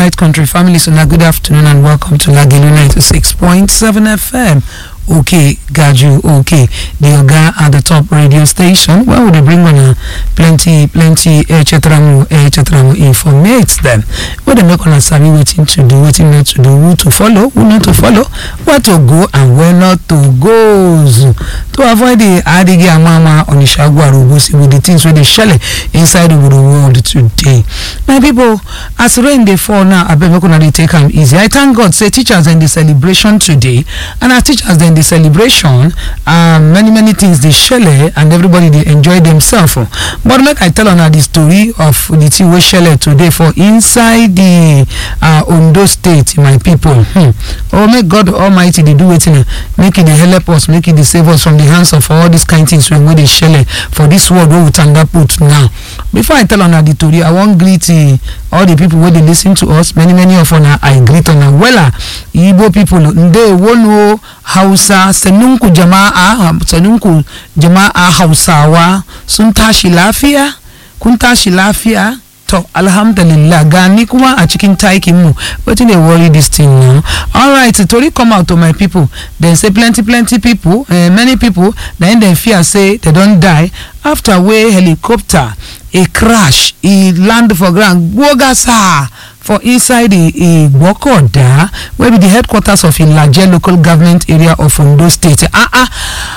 right country family so now good afternoon and welcome to Lagelu 96.7 FM okay gaju okay the oga at the top radio station where would they bring on a plenty plenty echetramu echetramu informate them where they make on a sabi wetin to do wetin not to do who to follow who not to follow where to go and where not to go to avoid the adige amama onishagu arogosi with the things wey dey shele inside the world today my people as rain dey fall now abeg make una dey take am easy i thank god say teachers dem dey celebration today and as teachers dem dey celebration um, many many things dey shele and everybody dey enjoy themselves but make i tell una the story of the thing wey shele today for inside the uh, ondo state my people hmm. oh make god almighty dey do wetin make e dey help us make e dey save us from the hands of all these kind things wey dey shele for this world wey we tanda put now before i tell una the tori i wan greet uh, all the people wey dey lis ten to us many many of una i greet una wella igbo people ndewonu hausa sanunku jama'a sanunku jama'a hausawa sun tashi lafiya kun tashi lafiya to alhamdulillah gani kuma a cikin taikin mu wetin dey worry dis thing now alright tori come out to my people dem say plenty plenty people uh, many people na im dem fear say dem don die after wey helicopter e crash e land for ground gbogasa for inside igbokoda wey be di headquarters of ilaje local government area of ondo state ah ah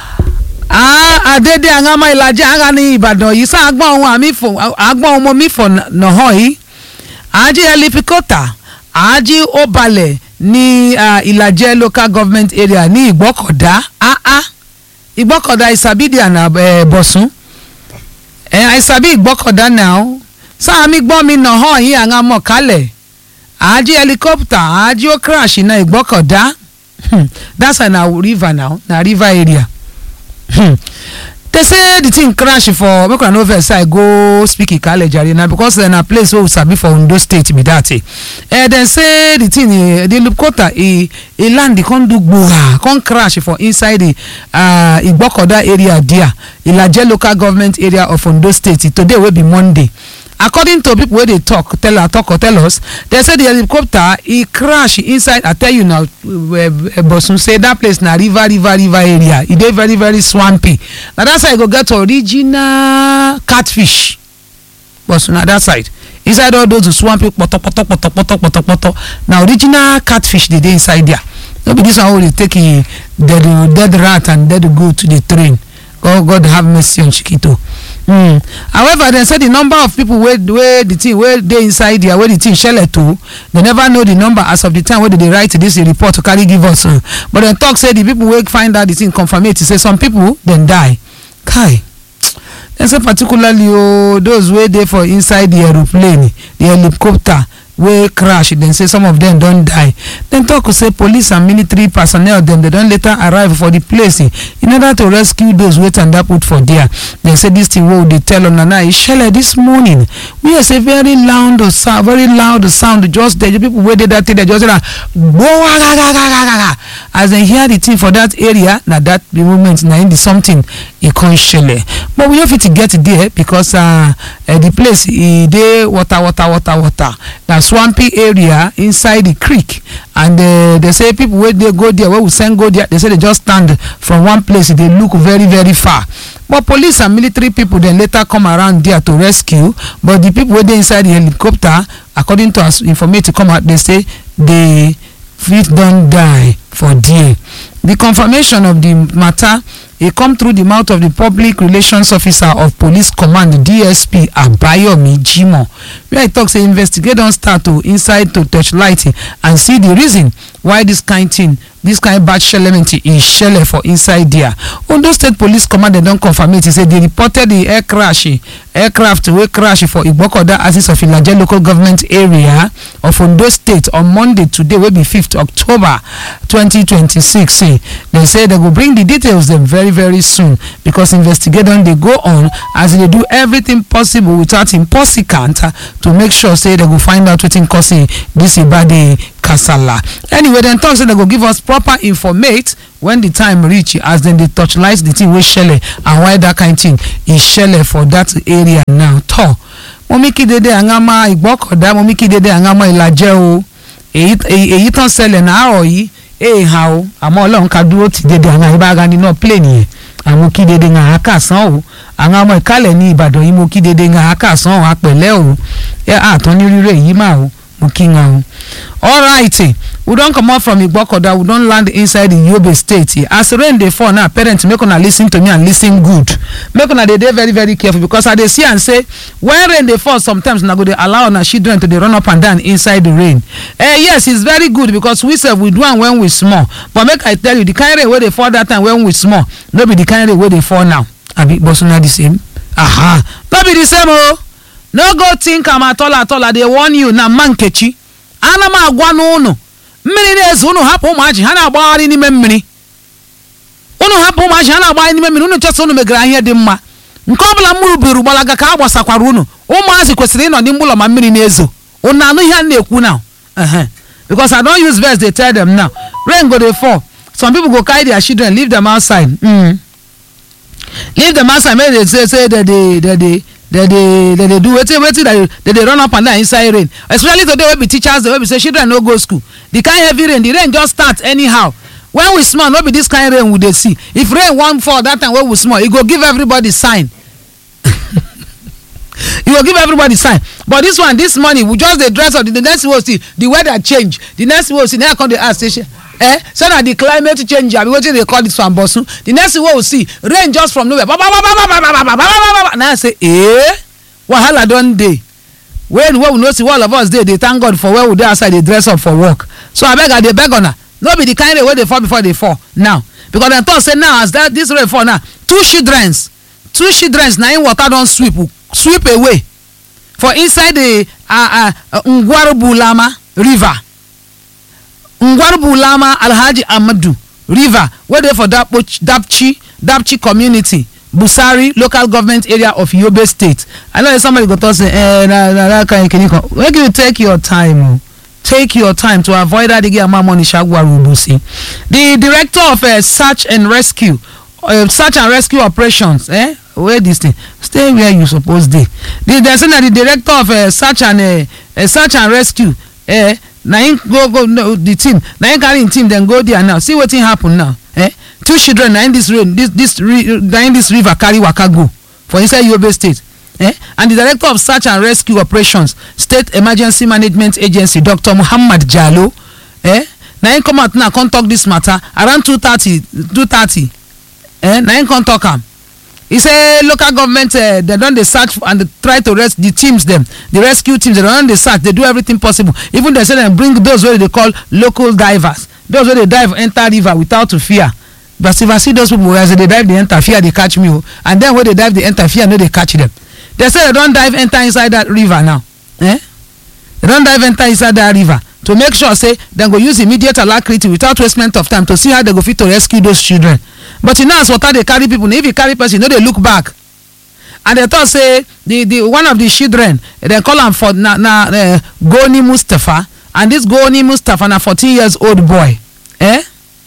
ah adede angama ilaje anga ní ìbàdàn yìí sá agbọ́n ohun àmì fò agbọ́n ọmọ mi fò nàhọ́ yìí àájí ẹlifíkọ́tà àájí ó balẹ̀ ní ìlàjẹ local government area ní ìgbọ́kọ̀dá ah ah ìgbọ́kọ̀dá ìsàbídìí àná bọ̀sùn àìsàbí ìgbọ́kọ̀dá náà sáàmì gbọ́n mi nàhọ́ yìí àwọn amọ̀ kálẹ̀ àájí helicopter àájí ó crash na ìgbọ́kọ̀dá that's why na river now na river area they say the thing crash for make una no vex i go speak ikale jare na because na place wey we sabi for ondo state be that eh dem say the thing the helicopter e e land come do gbora come crash for inside the uh, igbokoda area there ilaje local government area of ondo state today wey be monday according to pipo wey dey talk tell talk or tell us dem say di helicopter e crash inside i tell you now bosun say dat place na river river river area e dey very very swampy na dat side go get original catfish bosun na dat side inside all those swampy kpọtọkpọtọ kpọtọkpọtọ kpọtọkpọtọ na original catfish dey dey inside there no be dis one wey dey take dead dead rat and dead goat dey train god god have mercy on chikito mm. however dem say di number of pipo wey wey di thing wey dey inside there wey di thing shele to dem never know di number as of di time wey dem dey write dis report to carry give us but dem tok say di pipo wey find out di thing confirmate say some pipo dem die kai dem say particularly o those wey dey for inside di aeroplane di helicopter wey crash dem say some of dem don die dem tok say police and military personnel dem don later arrive for di place in order to rescue those wey tanda put for there dem say dis thing wey we dey tell una now e shele dis morning we hear say very loud sound very loud sound just there pipo wey dey dat area just say gbowagagagagaga as dem hear di thing for dat area na dat moment na im be something e come shele but we no fit get there because di place e dey water water water water na swampy area inside the creek and uh, they say people wey dey go there wey we send go there they say they just stand from one place dey look very very far but police and military people dem later come around there to rescue but the people wey dey inside the helicopter according to as informate come out dey say they fit don die for there the confirmation of the matter e come through di mouth of di public relations officer of police command dsp abayomi jimoh wia e tok say investigate don start to inside to touchlight and see di reason why dis kain tin dis kain bad shelement e shele for inside dia ondo state police command dem don confirm it say dey reported di air crash aircraft wey crash for igbokoda axis of ilaje local government area of ondo state on monday today wey be 5th october 2026 dem say dem go bring di details dem very very soon becos investigation dey go on as e dey do everything possible without impossicant to make sure say dem go find out wetin cause dis ibade kasala anyway dem tok say dem go give us proper informate when di time reach as dem dey torchlight di thing wey shele and why dat kain thing e shele for dat area now tor mo mí kí dédé àngàmọ́ ìgbọ́kọ̀dá mo mí kí dédé àngàmọ́ ìlàjẹ́ o èyí èyí- èyí tán ṣẹlẹ̀ náàrọ̀ yìí èè ha o àmọ́ ọlọ́run ká dúró ti dédé àwọn ìbára nínú plane yẹn àwọn kí dédé ń àáká sán o àwọn ọmọ ìkálẹ̀ ní ìbàdàn yìí mo kí dédé ń àáká sán o apẹ̀lẹ́ o ẹ àtọ́ ní rírẹ̀ yìí mà o mo kí ń o. alright we don comot from igbokoda we don land inside the yobe state as rain dey fall now parents make una lis ten to me and lis ten good make una dey dey very very careful because i dey see am say when rain dey fall sometimes una go dey allow una children to dey run up and down inside the rain eh yes it's very good because we sef we do am when we small but make i tell you the kind rain wey dey fall that time when we small no be the kind rain wey dey fall now abi but na the same aha no be the same o no go think am at all at all i dey warn you na mma nkechi ana m agwa n'ụnụ mmiri na-ezo unu hapụ ụmụaji ha na-agbagharị n'ime mmiri unu hapụ ụmụaji ha na-agbagharị n'ime mmiri unu chọsa unu megara ihe dị mma nke ọ bụla mmiri buru gbalaga ka a gbasakwara unu ụmụazị kwesịrị ịnọ n'ime ụlọ ma mmiri na-ezo unu anụ ihe a na-ekwu now Ehe. because i don use verse dey tell them now rain go dey fall some people go carry their children leave them outside mm. leave them outside make they say say they dey they dey they dey they dey do wetin wetin they dey they dey run up and down inside rain especially today wey be teachers day wey be say children no go school the kind heavy rain the rain just start anyhow when we small no be this kind rain we dey see if rain wan fall that time wey we small e go give everybody sign you go give everybody sign but this one this morning we just dey dress up the, the next thing we see the weather change the next thing we see now i come dey ask say shey eh say na the climate change abi wetin dey call this one bosun the next thing wey we see rain just from nowhere ba ba ba ba ba ba ba ba ba ba ba ba na i say eh wahala don dey when wey we know say all of us dey dey thank god for where we dey outside dey dress up for work so abeg i dey beg una no be the kind rain wey dey fall before dey fall now because dem talk say now as that this rain fall now two childrens two childrens na im water don sweep sweep away for inside the uh, uh, ngwarubulama river ngwarubulama alhaji amadu river wey dey for Dapo- dapchi dapchi community busari local government area of yobe state i know say somebody go talk say eh na na that kind kini kan make you take your time o take your time to avoid adige amamoni shagwaru ubusi the director of uh, search and rescue uh, search and rescue operations eh where this thing stay where you suppose dey the they say na the director of uh, search and uh, uh, search and rescue eh na him go go no, the team na him carry him team dem go there now see wetin happen now eh two children na in this rain this this ri na in this river carry waka go for inside yobe state eh and the director of search and rescue operations state emergency management agency dr muhammad jalo eh na him come out now come talk this matter around two thirty two thirty eh na him come talk am e say local government uh, dem don dey search and dey try to res the teams dem the rescue teams dem don dey search dey do everything possible even dem say dem bring those wey dey call local divers those wey dey dive enter river without fear but if i see those people as they dey dive dey enter fear dey catch me o and dem wey dey dive dey enter fear no dey catch dem dem say dem don dive enter inside that river now eh dem don dive enter inside that river to make sure say dem go use immediate alacrity without wastement of time to see how dem go fit to rescue those children but you know as water dey carry people na if you carry person you no dey look back and dem talk say the the one of the children dem call am for na na uh, goni mustapha and this goni mustapha na fourteen years old boy eh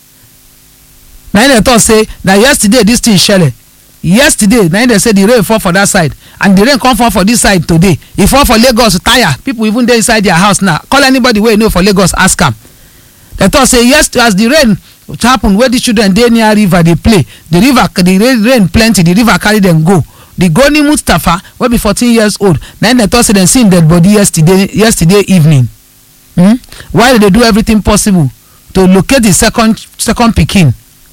na him dem talk say na yesterday this thing shele yesterday na him dem say the rain fall for that side and the rain come fall for this side today e fall for lagos tire people even dey inside their house now call anybody wey you know for lagos ask am dem talk say yes as the rain happen wey the children dey near river dey play the river the rain rain plenty the river carry dem go the goni mustapha wey be fourteen years old na him dem talk say dem see him dead body yesterday yesterday evening hmm? while dem dey do everything possible to locate the second second pikin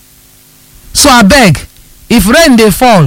so abeg if rain dey fall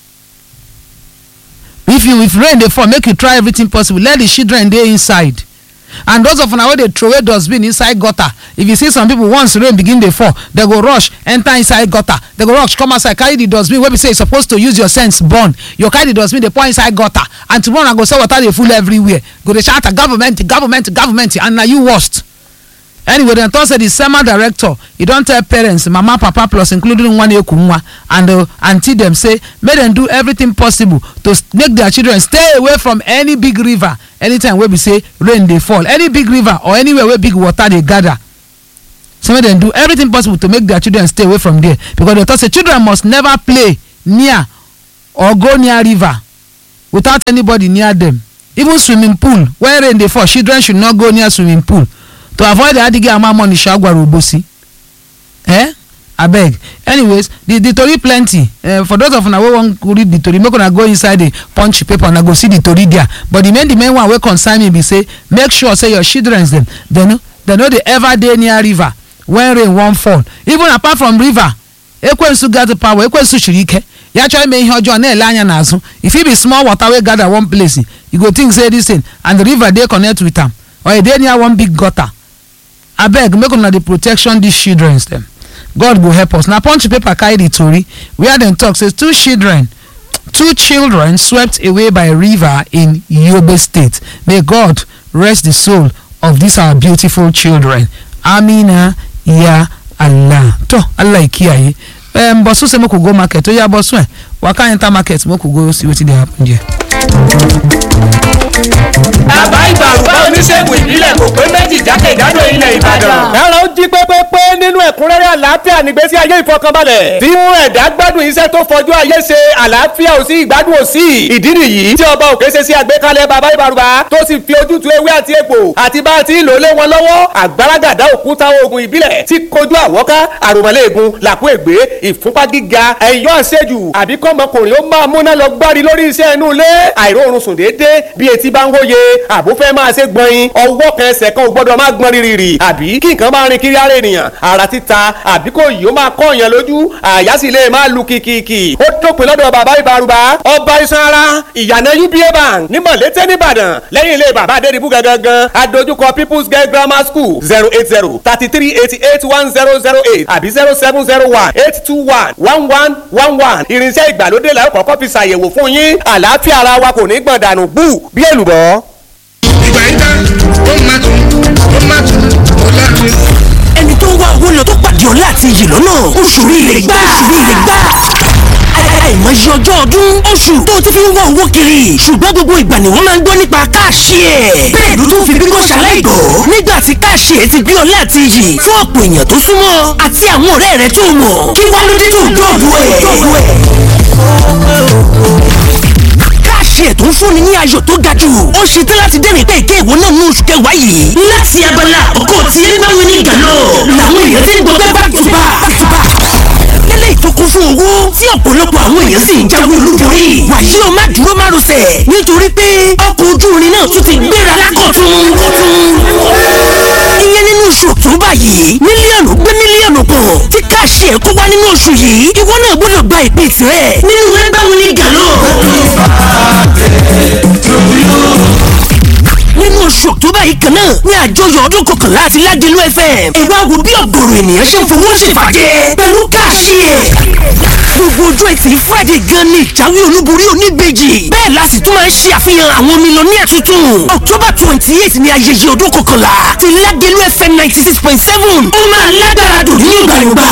if you if rain dey fall make you try everything possible let the children dey inside and those of una wey dey throway dustbin inside gutter if you see some people once rain begin dey fall dem go rush enter inside gutter dem go rush come outside carry the dustbin wey be say you suppose to use your sense burn you carry the dustbin dey pour inside gutter and tomorrow na go say water dey full everywhere go dey shout government government government and na you worst anyway dem talk say the sema director e don tell parents mama papa plus including nwaneku nwa and uh, aunty dem say make dem do everything possible to s- make their children stay away from any big river anytime wey be say rain dey fall any big river or anywhere wey big water dey gather so make dem do everything possible to make their children stay away from there because dem talk say children must never play near or go near river without anybody near them even swimming pool when rain dey fall children should not go near swimming pool to avoid the adige amamoni shagwara obosi eh abeg anyways the the tori plenty uh, for those of una wey wan read the tori make una go inside the punch paper una go see the tori there but the main the main one wey concern me be say make sure say your children dem dem no dem no dey ever dey near river when rain wan fall even apart from river ekwensu gather power ekwensu chiri ike ya chọọ ime ihe ọjọọ na-ele anya n'azụ if e be small water wey gather one place you go think say this thing and the river dey connect with am or e dey near one big gutter abeg make una dey protection these children dem god go help us na punch paper carry the tori where dem talk say two children two children swept away by river in yobe state may god rest the soul of these our beautiful children amina ya allah to allah ikiyaye um, bosu say make we go market oya bosu eh waka enter market make we go see wetin dey happen there. bàbá ìbàrùbá oníṣègùn ìbílẹ̀ kò pé méjì jákèjádò ilẹ̀ ìbàdàn. ẹ̀rọ ń jí pépépé nínú ẹ̀kúnrẹ́rẹ́ àlàáfíà nígbésí ayé ìfọkànbalẹ̀. tí mú ẹ̀dá gbádùn iṣẹ́ tó fọjú ayé ṣe àlàáfíà ò sí ìgbádùn ò sí. ìdí nìyí tí ọba òkè ṣe sí àgbékalẹ̀ bàbá ìbàrùbá tó sì fi ojútùú ewé àti egbò àti bá a ti ń lò lé wọn lọ́wọ́ àgbàràgàdá òkúta oògùn ìbílẹ̀ tí kojú àwọ́ká àròmọ́lẹ́ẹ̀gùn làkú ègbé ìfúnpá gíga ẹ̀yọ́ àṣejù àbí kọ́mọkùnrin ó máa múná lọ gbárí lórí iṣẹ́ inú ilé àìróorun sùn déédéé bí etí bá ń hóye àbó fẹ́ máa ṣe gbọ̀nyin ọwọ́ kan ẹsẹ̀ kan ò gbọ́dọ̀ máa gbọ́n rírì àbí kí nǹkan máa rin kiri ara ènìyàn ara títa àbí kò yìí ó máa kọ́ èèyàn lójú àyà sì lè máa lu kìkìkì ó dópin lọ́dọ̀ bàbá ìbárùbá ọba iṣan ara ìyànà uba bank ní mọ̀lété nìbàdàn lẹ́yìn ilé bàbá adédìbú gangan adójúkọ people's girl grammar school zero eight zero thirty three eighty eight one zero zero eight àbí zero seven zero one eight two one one one one one irinṣẹ́ ìgbàlódé làwọn kọ́kọ́ fi ṣàyẹ̀wò fún yín àlàáfíà ara wa kò ní gbọ̀n dànù bú bí èlùbọ́. ìgbà yín tán ó máa tún ó máa tún ó láàrin. ẹni tó ń wá owó lọ tó pàdé ọ̀la àti iyì lọ́nà oṣù rire gbà oṣù rire gbà àìmọye ọjọ́ ọdún oṣù tó ti fi ń wá owó kiri ṣùgbọ́n gbogbo ìgbà ni wọ́n máa ń gbọ́ nípa káàṣì ẹ̀ bẹ́ẹ̀ ló tún fi bíngọ́ ṣaláìgbọ́ nígbà tí káàṣì ẹ̀ ti gbé ọ̀la àti iyì fún ọ̀pọ̀ èèyàn tó súnmọ́ àti àwọn ọ̀rẹ́ rẹ̀ tó mọ̀ kí wá ló dé tó dọ̀dọ̀ ẹ̀ káàṣì ẹ̀ tó ń fúnni ní ayọ̀ tó ga jù ó ṣe tán láti dẹ́rìn pé ìké ìwọ náà ní oṣù kẹwàá yìí láti abala ọkọ̀ tí ẹ bá wọn ní ìgànnà làwọn èèyàn ti ń gbọ́ pé back to back back to back lélẹ̀ ìtókun fún owó tí ọ̀pọ̀lọpọ̀ àwọn èèyàn sì ń jáwé olúborí wàyí o má dúró má rọsẹ̀ nítorí pé ọkọ̀ ojú irin náà tún ti gbéra lákọ̀tún ìyẹn nínú oṣù ọ̀túnba yìí mílíọ̀nù gbé mílíọ̀nù pọ̀ tí káàṣì ẹ̀ kó wá nínú oṣù yìí ìwọ náà gbọ́dọ̀ gba ìpín tirẹ̀ nínú ẹgbẹ́ wọn ní gàlọ́ nínú oṣù ọ̀túbà yìí kan náà ní àjọyọ̀ ọdún kọkànlá àti ládìlú fm ẹ wá wo bí ọ̀gọ̀rọ̀ ènìyàn ṣe ń fowó ṣèfàjẹ́ pẹ̀lú káàṣì ẹ̀ gbogbo ojú ẹtì friday gan ni ìjáwé olúborí oníbejì bẹ́ẹ̀ la sì tún máa ń ṣe àfihàn àwọn mílíọ̀nìyà tuntun october twenty eight ni ayẹyẹ ọdún kọkànlá ti ládìlú fm ninety six point seven ó máa lágbára dùn ní ìgbàlùgbà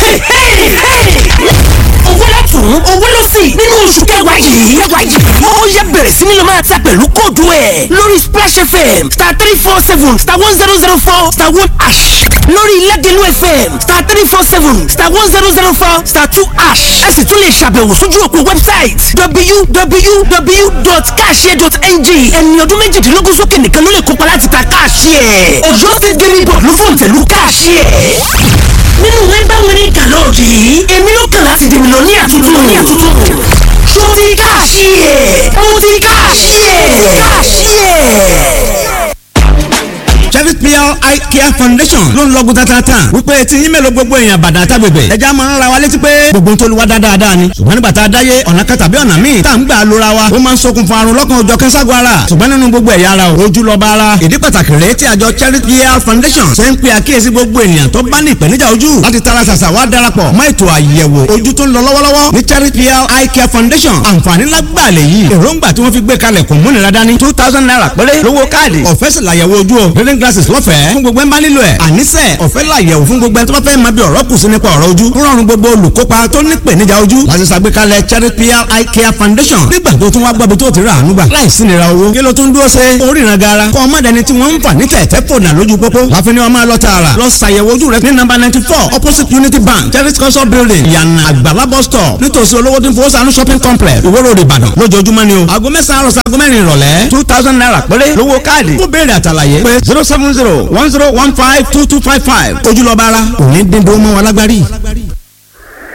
owó látún owó ló sì nínú oṣù kẹwàá yìí kẹwàá yìí ó yẹ bẹ̀rẹ̀ sí ni lọ máa ta pẹ̀lú kóòdù ẹ̀ lórí splash fm star three four seven star one zero zero four star one ash lórí ilẹ̀dẹ̀lú fm star three four seven star one zero zero four star two ash ẹ sì tún lè ṣàbẹ̀wò sójú òpó website www.cashier.ng ẹni ọdún méjìdínlógún sókè nìkan ló lè kópa láti ta cashier ọ̀yọ́ state gaming board ló fòǹtẹ̀lú cashier nínú ẹgbẹ́ wọn ní gàlọ́ọ̀dì yìí èmi ló kàn láti dèmi lọ ní àtúntò ní àtúntò ṣó ti káàṣì ẹ̀ mo ti káàṣì ẹ̀ káàṣì ẹ̀. Cherry PR Eye Care Foundation ló ń lọ́gùn tatata wípé tí yín mélòó gbogbo èèyàn bàdà tágbègbè ẹja máa ń ra wa létí pé gbogbo tó lu wa dáadáa ni ṣùgbọ́n nígbà tá a dáyé ọ̀nà kan tàbí ọ̀nà míì tá à ń gbà lóra wa ó máa ń ṣokùnfà àrùn lọ́kàn òjọ̀ kẹ́sàgọ́ ara ṣùgbọ́n nínú gbogbo ẹ̀yà ara ojú lọ bá ara ìdí pàtàkì rèé tí àjọ Cherry PR Foundation ṣe ń pe àkíyèsí gbogbo ènìyàn tó bá ní ìpèníjà ojú láti tara ṣàṣà wá darapọ̀ mọ́ ètò àyẹ̀wò ojú tó ń lọ lọ́wọ́lọ́wọ́ ní Cherry PR Eye Care Foundation àǹfààní lágbàlẹ̀ yìí èròǹgbà tí wọ́n fi gbé kalẹ̀ kò múnira dání two thousand naira péré lówó káàdì ọ̀fẹ́ sì làyẹ̀wò ojú o reading glasses lọ́fẹ̀ẹ́ fún gbogbo ẹ̀ ń bá nílò ẹ̀ àníṣe ọ̀fẹ́ làyẹ̀wò fún gbogbo ẹ̀ tó bá fẹ́ máa bí ọ̀rọ̀ kù sí nípa ọ̀rọ̀ ojú ń rọrùn gbogbo olùkópa tó ní ìpèníjà ojú láti ṣàgbékalẹ̀ charity pr eye care foundation nígbà tó tún wá gbọ́ bí tó ti rà àánú gbà láìsí nira owó kí ló tún dúró ṣe oríran gara kọ́ ọmọdéni tí wọ́n ń fà ní tẹ̀tẹ̀ fòdà lójú pópó láfi ni wọ́n máa lọ tààrà lọ ṣàyẹ̀wò ojú rẹ ní nọ́mbà ninety four opposite unity bank charity council building yànnà àgbàlá bus stop nítòsí olówó tí ń fowó sànú shopping complex ìwó road ìbàdàn lójoojúmọ́ ni o aago mẹ́sàn-án àròsọ aago mẹ́rin ìrọ̀lẹ́ two thousand naira péré lówó káàdì kó béèrè àtàlàyé pé zero seven zero one zero one five two two five five ojúlọ́ba ara òní dín dó mọ́ wọn lágbárí.